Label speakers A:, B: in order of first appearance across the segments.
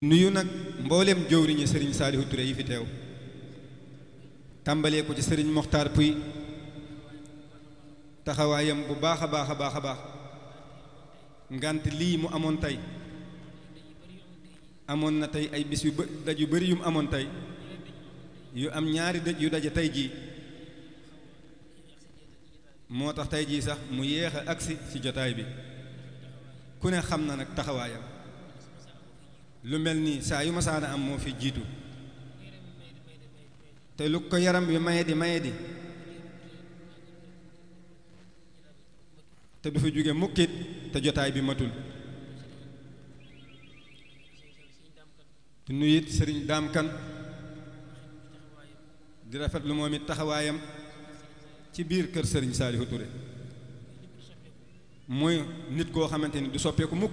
A: nuyu nag mboolem jëwriñu sëriñ Saalihu Touré yi fi teew tàmbalee ko ci sëriñ Moxtaar Puy taxawaayam bu baax a baax a baax a baax ngant lii mu amoon tey amoon na tey ay bis yu bë daj yu bari yu mu amoon tey yu am ñaari dëj yu daje tey jii moo tax tey jii sax mu yéex a agsi ci jotaay bi ku ne xam na nag taxawaayam lu mel nii saa yu masaana am moo fi jiitu te lu ko yaram bi maye di maye di te du fi jóge mukkit te jotaay bi matul di nuyu it sëriñ daam kan di rafet lu moom it taxawaayam ci biir kër sëriñ Saalihu Touré mooy nit koo xamante ni du soppeeku mukk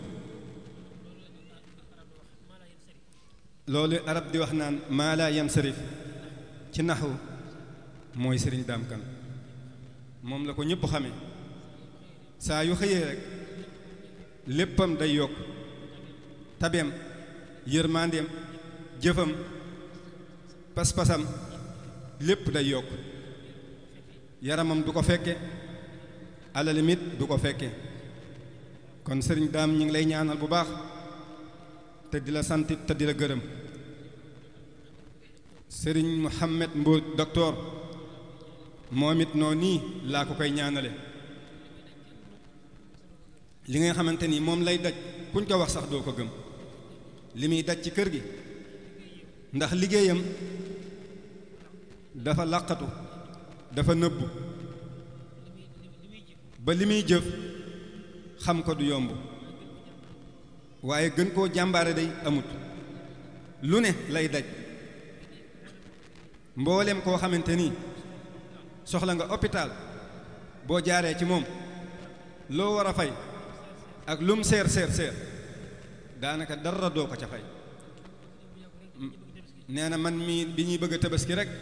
A: loolu arab di wax naan maa laa yansarif ci naxu mooy sëriñ daam kan moom la ko ñëpp xame saa yu xëyee rek léppam day yokk tabeem yërmandeem jëfam pas-pasam lépp day yokk yaramam du ko fekke alalimit du ko fekke kon sëriñ daam ñi ngi lay ñaanal bu baax te di la sant te di la gërëm sëriñ Mouhamed Mbour docteur moom it noo nii laa ko koy ñaanale li nga xamante ni moom lay daj kuñ ko wax sax doo ko gëm li muy daj ci kër gi ndax liggéeyam dafa làqatu dafa nëbbu ba li muy jëf xam ko du yomb waaye gën koo jàmbaare day amut lu ne lay daj mboolem koo xamante ni soxla nga hôpital boo jaaree ci moom loo war a fay ak lum seer seer seer daanaka dara doo ko ca fay nee na man mii bi ñuy bëgg a tabaski rek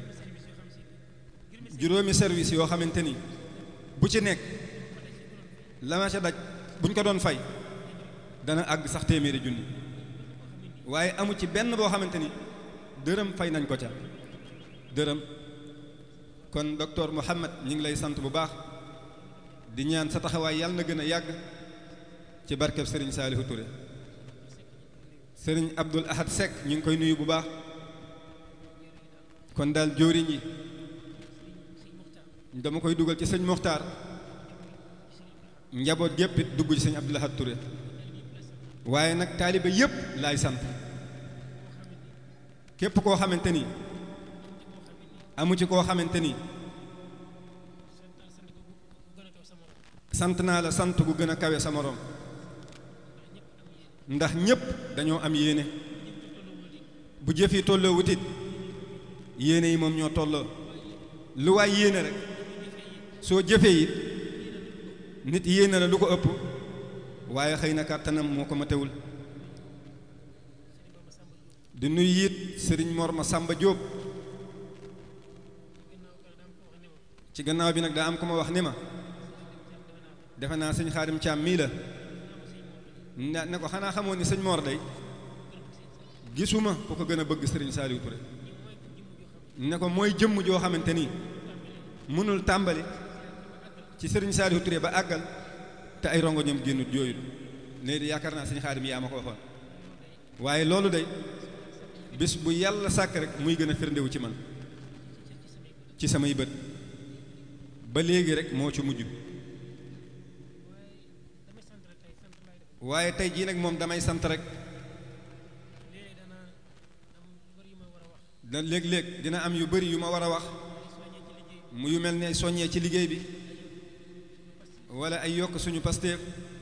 A: juróomi service yoo xamante ni bu ci nekk la ma ca daj buñ ko doon fay dana àgg sax téeméeri junni waaye amu ci benn boo xamante ni dërëm fay nañ ko ca dërëm kon docteur Mouhamed ñi ngi lay sant bu baax di ñaan sa taxawaay yàlla na gën a yàgg ci barkeb Serigne Saalihu Touré Serigne Abdul Ahad Seck ñu ngi koy nuyu bu baax kon daal jóoriñ yi dama koy dugal ci sëñ Moxtaar njaboot gépp it dugg ci sëñ Abdul Ahad Touré waaye nag taaliba yépp laay sant képp koo xamante ni amu ci koo xamante ni sant naa la sant gu gën a kawe sa moroom ndax ñépp dañoo am yéene bu jëf yi tolloo wutit yéene yi moom ñoo tolloo lu waay yéene rek soo jëfee it nit yéene la lu ko ëpp waaye xëy na kàttanam moo ko matewul di nuyu it sëriñ Mor ma Sàmba Jóob ci gannaaw bi nag daa am ko ma wax ni ma defe naa sëñ Xaadim Caam mii la ne ne ko xanaa xamoon ni sëñ Mor day gisuma ku ko gën a bëgg sëriñ Saaliw Ture ne ko mooy jëmm joo xamante ni mënul tàmbali ci sëriñ Saaliw Ture ba àggal te ay rongo ñoom génnut jooyul léegi yaakaar naa sëñ Xaadim yaa ma ko waxoon waaye loolu day bis bu yàlla sàkk rek muy gën a firndewu ci man ci samay bët ba léegi rek moo ci mujj waaye tey jii nag moom damay sant rek da léeg-léeg dina am yu bari yu ma war a wax mu yu mel ne soññee ci liggéey bi wala ay yokk suñu pasteef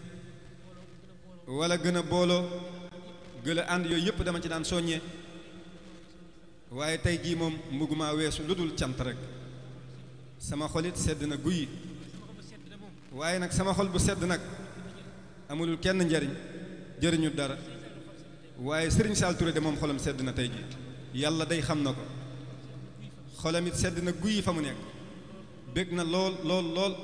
A: wala gën a booloo gën a ànd yooyu yëpp dama ci daan soññee waaye tey jii moom mbuguma weesu lu dul cant rek sama xolit sedd na guyi waaye nag sama xol bu sedd nag amulul kenn njariñ jëriñu dara waaye sëriñ Saal Touré de moom xolam sedd na tey jii yàlla day xam na ko xolam it sedd na guyi fa mu nekk bég na lool lool lool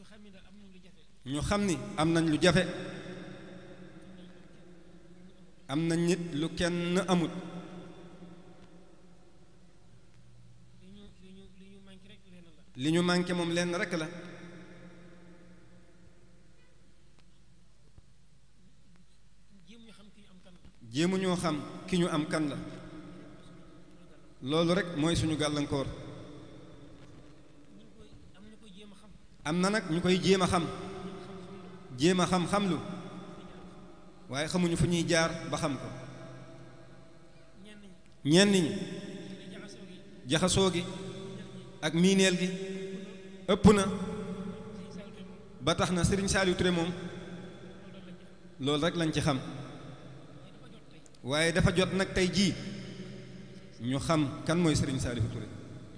A: ñu xam ni am nañ lu jafe am nañ nit lu kenn amut li ñu manqué moom lenn rekk la jéemu ñoo xam ki ñu am kan la loolu rekk mooy suñu gàllankoor am na nag ñu koy jéem a xam jéem a xam xam lu waaye xamuñu fu ñuy jaar ba xam ko ñenn ñi jaxasoo gi ak miineel gi ëpp na ba tax na Serigne Saliou Touré moom loolu rek lañ ci xam waaye dafa jot nag tey jii ñu xam kan mooy Serigne Saliou Touré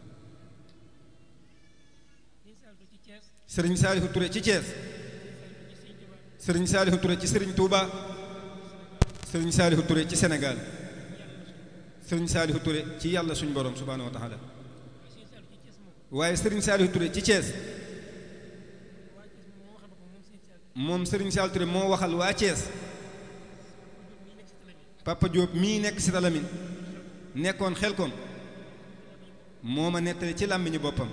A: Serigne Saliou Touré ci Thiès Serigne Saliou Touré ci Serigne Touba Serigne Saliou Touré ci Sénégal Serigne Saliou Touré ci yàlla suñu borom subhaanahu wa taala waaye Serigne Saliou Touré ci Thiès moom Serigne Saliou Touré moo waxal waa Thiès Papa Diop mii nekk si Talamine nekkoon xel kom moo ma nettali ci làmmiñu boppam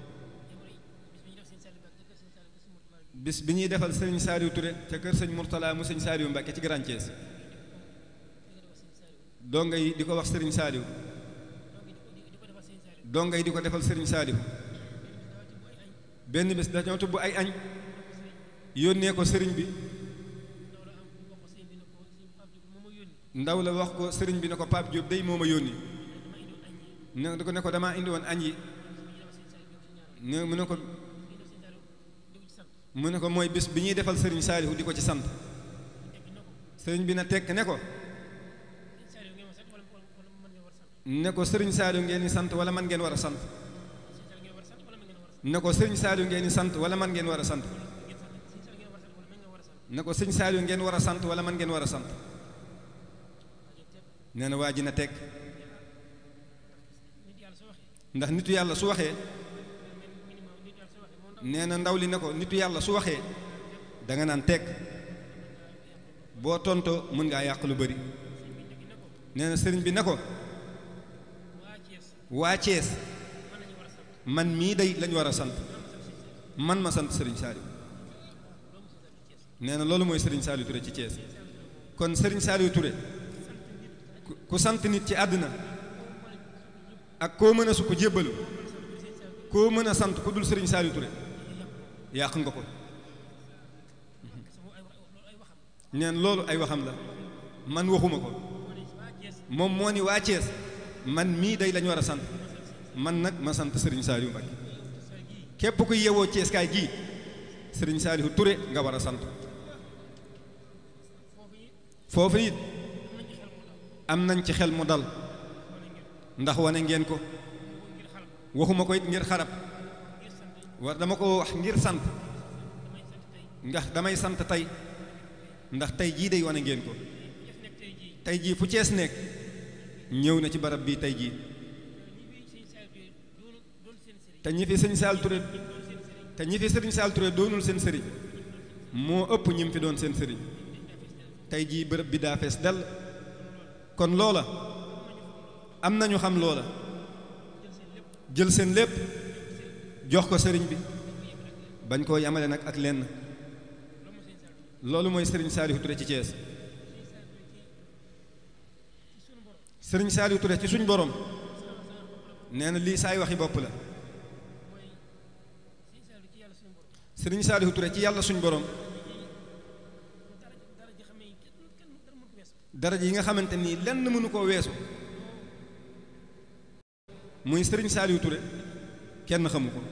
A: bis bi ñuy defal Serigne Saliou Touré ca kër sëñ Mourtala mu sëñ Saliou Mbacke ci Grand Thiès donga yi di ko wax Serigne Saliou donga yi di ko defal Serigne Saliou benn bés dañoo tubb ay añ yónnee ko sëriñ bi ndaw la wax ko sëriñ bi ne ko Pape Diop day moo ma yónni ne ko ne ko damaa indi woon añ yi ne mu ne ko mu ne ko mooy bés bi ñuy defal sëriñ Saalihu di ko ci sant sëriñ bi na tekk ne ko ne ko sëriñ Saalihu ngeen di sant wala man ngeen war a sant ne ko sëriñ Saalihu ngeen di sant wala man ngeen war a sant ne ko sëriñ Saalihu ngeen war a sant wala man ngeen war a sant nee na waa ji na tekk ndax nitu yàlla su waxee nee na ndaw li ne ko nitu yàlla su waxee danga naan tekk boo tontoo mën ngaa yàq lu bari nee na sëriñ bi ne ko waa Cees man mii day lañu war a sant man ma sant sëriñ Saliou nee na loolu mooy sëriñ Saliou Touré ci Cees kon sëriñ Saliou Touré ku sant nit ci àddina ak koo mën a su ko jébbalu koo mën a sant ku dul sëriñ Saliou Touré yàq nga ko neen loolu ay waxam la man waxuma ko moom moo ni waa Cees man mii day lañu war a sant man nag ma sant sëriñ Saliou Mbacké képp ku yewoo Cees kaay gii sëriñ Saliou Touré nga war a sant foofu it am nañ ci xel mu dal ndax wane ngeen ko waxuma ko it ngir xarab war dama ko wax ngir sant ndax damay sant tey ndax tey jii day wane ngeen ko tey jii fu Cees nekk ñëw na ci barab bii tey jii te ñi fi sëñ Saal Touré te ñi fi sëriñ Saal Touré doonul seen sëriñ moo ëpp ñi mu fi doon seen sëriñ tey jii bërëb bi daa fees dell kon loola am nañu xam loola jël seen lépp jox ko sëriñ bi bañ koo yamale nag ak lenn loolu mooy sëriñ Saliou Touré ci Thiès sëriñ Saliou Touré ci suñ borom nee na lii saay waxi bopp la sëriñ Saliou Touré ci yàlla suñ borom daraja yi nga xamante nii lenn mënu koo weesu muy sëriñ Saliou Touré kenn xamu ko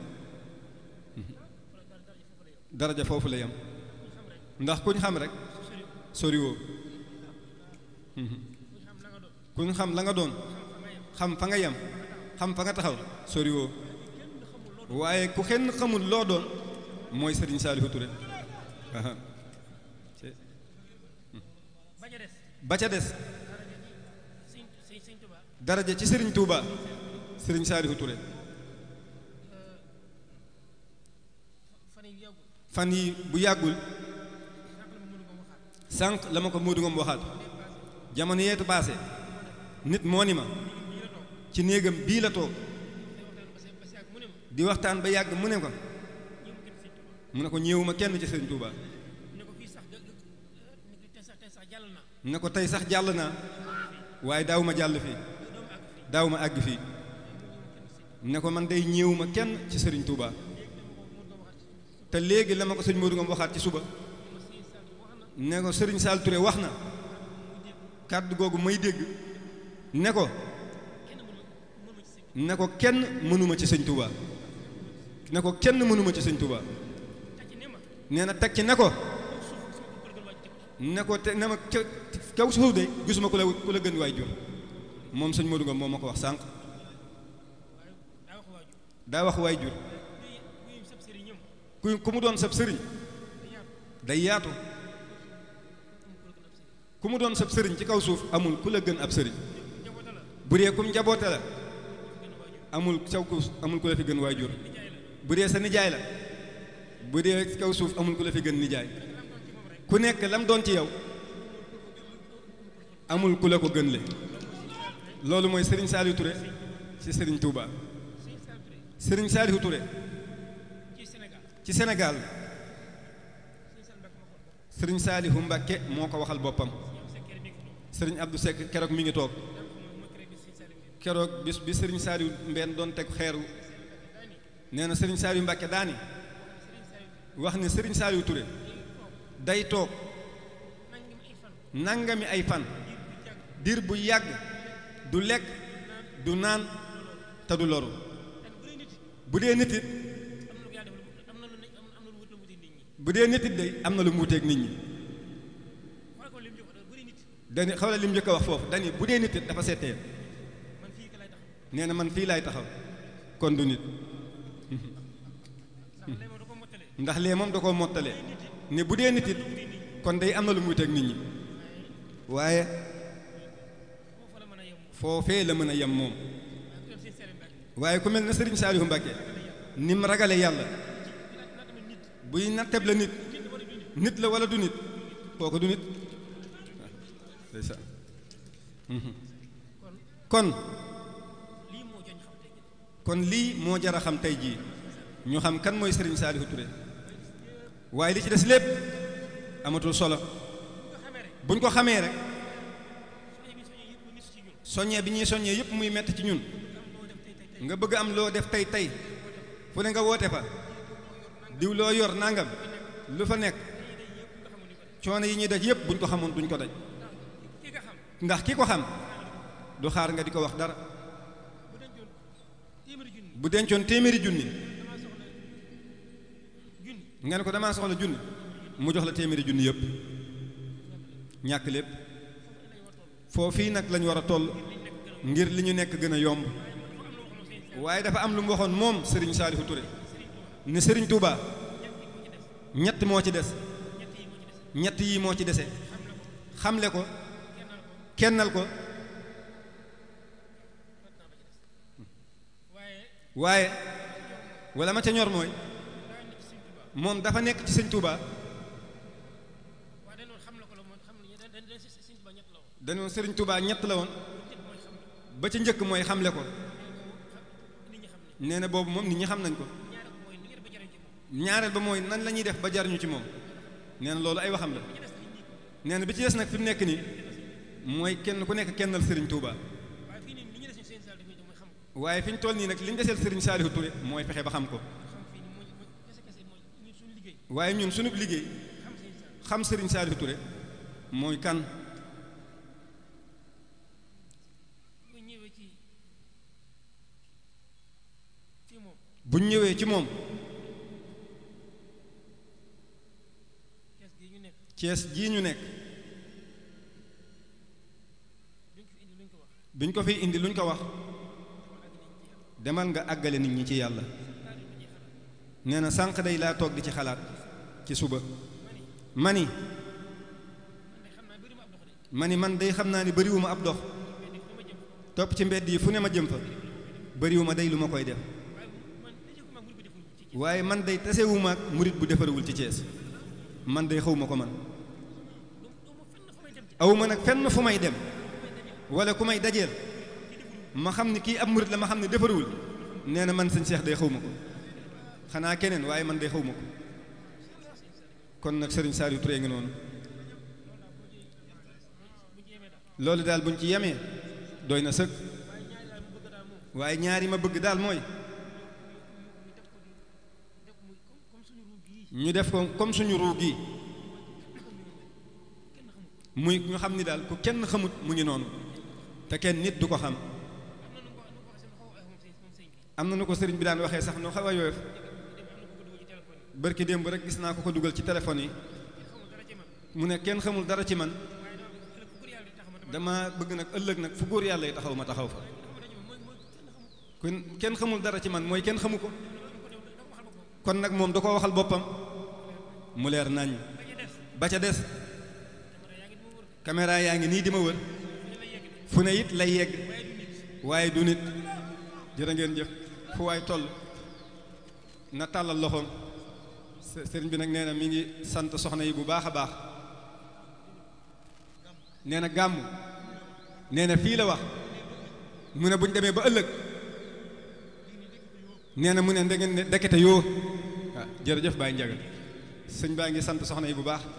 A: daraja foofu la yam ndax kuñ xam rek soriwoo kuñ xam la nga doon xam fa nga yem xam fa nga taxaw soriwoo waaye ku kenn xamul loo doon mooy sëriñ Saliou Touré ba ca des daraja ci sëriñ Touba sëriñ Saliou Touré fan yi bu yàggul sànq la ma ko Modou Ngom waxaat jamono yeetu paase nit moo ni ma ci néegam bii la toog di waxtaan ba yàgg mu ne ko mu ne ko ñëwuma kenn ci Sëriñ Tuuba ne ko tey sax jàll naa waaye daaw ma jàll fii daaw ma àgg fii ne ko man day ñëwuma kenn ci Sëriñ Tuuba te léegi la ma ko sëñ Modou Ngom waxaat ci suba ne ko Sëriñ Sall Touré wax na kàddu googu may dégg ne ko ne ko kenn mënuma ci sëñ Touba ne ko kenn mënuma ci sëñ Touba nee na teg ci ne ko ne ko te ne ma kaw suuf de gisuma ku la ku la gën waay jur moom sëñ Modou Ngom moom ma ko wax sànq daa wax waay jur ku ku mu doon sab sëriñ day yaatu ku mu doon sab sëriñ ci kaw suuf amul ku la gën ab sëriñ bu dee kum njaboote la amul caw ku amul ku la fi gën waajur bu dee sa nijaay la bu dee ci kaw suuf amul ku la fi gën nijaay ku nekk lam doon ci yow amul ku la ko gën le loolu mooy Serigne Saliou Touré ci Serigne Touba Serigne Saliou Touré ci Sénégal Serigne Saliou Mbacké moo ko waxal boppam Serigne Abdou Seck keroog mi ngi toog keroog bis bi Serigne Saliou Mbène doon teg xeeru nee na Serigne Saliou Mbacké daani wax ne Serigne Saliou Touré day toog nangami ay fan diir bu yàgg du lekk du naan te du loru bu dee nit it bu dee nit it day am na lu mu wuteeg nit ñi dani xawla lim njëkk a wax foofu dani bu dee nit it dafa seetee nee na man fii laay taxaw kon du nit ndax lee moom da koo mottalee ne bu dee nit it kon day am na lu muy teg nit ñi waaye foofee la mën a yem moom waaye ku mel na Serigne Saliou Mbacké ni mu ragale yàlla buy natteb la nit nit la wala du nit kooku du nit kon kon lii moo jar a xam tey jii ñu xam kan mooy Serigne Saliou Touré waaye li ci des lépp amatul solo buñ ko xamee rek soññee bi ñuy soññee yëpp muy metti ci ñun nga bëgg am loo def tey tey fu ne nga woote fa diw loo yor nangam lu fa nekk coono yi ñuy daj yëpp buñ ko xamoon duñ ko daj ndax ki ko xam du xaar nga di ko wax dara bu dencoon téeméeri junni nga ne ko damaa soxla junni mu jox la téeméeri junni yëpp ñàkk lépp foofii nag lañ war a toll ngir li ñu nekk gën a yomb waaye dafa am lu mu waxoon moom Serigne Saliou Touré ne Serigne Touba ñett moo ci des ñett yii moo ci dese xamle ko kennal ko waaye wala ma ca ñor mooy moom dafa nekk ci sëñ Touba dañoo sëriñ Touba ñett la woon ba ca njëkk mooy xamle ko nee na boobu moom nit ñi xam nañ ko ñaareel ba mooy nan la ñuy def ba jariñu ci moom nee na loolu ay waxam la nee na bi ci des nag fi mu nekk nii mooy kenn ku nekk kennal sëriñ Touba waaye fi ñu toll nii nag li ñu deseel sëriñ Saliou Touré mooy fexe ba xam ko waaye ñun sunu liggéey xam sëriñ Saliou Touré mooy kan buñ ñëwee ci moom Cees jii ñu nekk biñ ko fi indi luñ ko wax demal nga àggale nit ñi ci yàlla nee na sànq day laa toog di ci xalaat ci suba mani mani man day xam naa ni bariwuma ab dox topp ci mbedd yi fu ne ma jëm fa bariwuma day lu ma koy def waaye man day tasewuma ak murit bu defarawul ci Thiès man day xawma ko man aw ma nag fenn fu may dem wala ku may dajeel ma xam ni kii ab murit la ma xam ne defarawul nee na man sëñ Cheikh day xawma ko xanaa keneen waaye man day xawma ko kon nag sëriñ Saliou Touré ngi noonu loolu daal buñ ci yemee doy na sëkk waaye ñaari ma bëgg daal mooy ñu def ko comme suñu ruu gi muy ñu xam ni daal ku kenn xamut mu ngi noonu te kenn nit du ko xam am na nu ko sëriñ bi daan waxee sax nu xaw a yooyof bërki démb rek gis naa ko ko dugal ci téléphone yi mu ne kenn xamul dara ci man dama bëgg nag ëllëg nag fu góor yàlla yi taxaw ma taxaw fa kon kenn xamul dara ci man mooy kenn xamu ko kon nag moom da ko waxal boppam mu leer nañ ba ca des caméra yaa ngi nii di ma wër fu ne it lay yegg waaye du nit jërë ngeen jëf fu waay toll na tàllal loxoom sëriñ bi nag nee na mi ngi sant soxna yi bu baax a baax nee na gàmm nee na fii la wax mu ne bu ñu demee ba ëllëg nee na mu ne ndegeen ne dekete yoo waaw jërëjëf Baye Ndiaga sëñ baa ngi sant soxna yi bu baax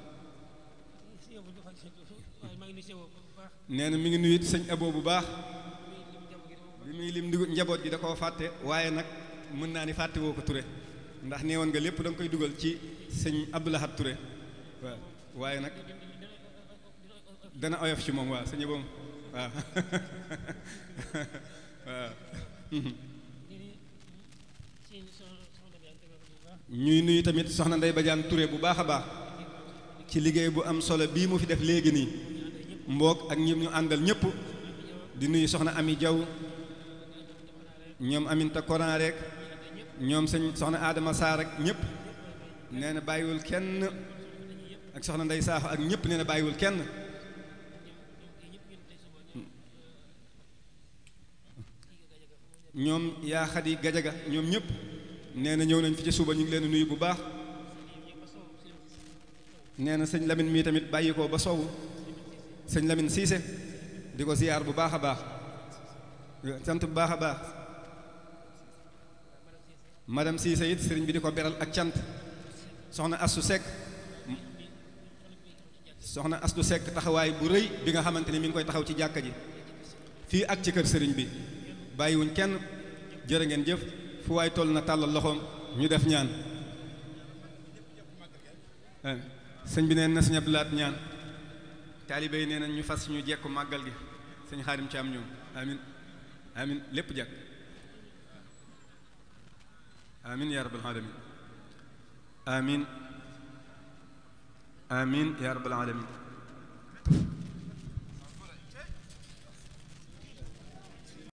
A: nee na mi ngi nuyu sëñ abo bu baax bi muy lim ndigu njaboot gi da koo fàtte waaye nag mën naa ni fàtte woo ko Touré ndax nee woon nga lépp da nga koy dugal ci sëñ Abdoulahat Touré waaw waaye nag dana oyof ci moom waaw sëñ abo waaw waaw ñuy nuyu tamit soxna Ndey Badiane Touré bu baax a baax ci liggéey bu am solo bii mu fi def léegi nii mboog ak ñi ñu àndal ñëpp di nuyu soxna Ami Jaw ñoom Aminta Koran rek ñoom sëñ soxna Adama Sarr rek ñëpp nee na bàyyiwul kenn ak soxna Ndey Saaxo ak ñëpp nee na bàyyiwul kenn ñoom yaa xadi gajaga ñoom ñëpp nee na ñëw nañ fi ci suba ñu ngi leen nuyu bu baax nee na sëñ Lamine mii tamit bàyyi ko ba sowu sëñ Lamine Cissé di ko ziyaar bu baax a baax sant bu baax a baax madame Cissé it sëriñ bi di ko beral ak cant soxna Astu Seck soxna Astu Seck taxawaay bu rëy bi nga xamante ni mi ngi koy taxaw ci jàkka ji fii ak ci kër sëriñ bi bàyyiwuñ kenn jërë ngeen jëf fu waay toll na tàllal loxoom ñu def ñaan sëñ bi neen na sëñ Abdulaat ñaan taalibe yi nee nañ ñu fas ñu jekku màggal gi sëñ Xaadim ci am ñoom amin amin lépp jekk amin ya rabbal alamin amin amin ya rabbal alamin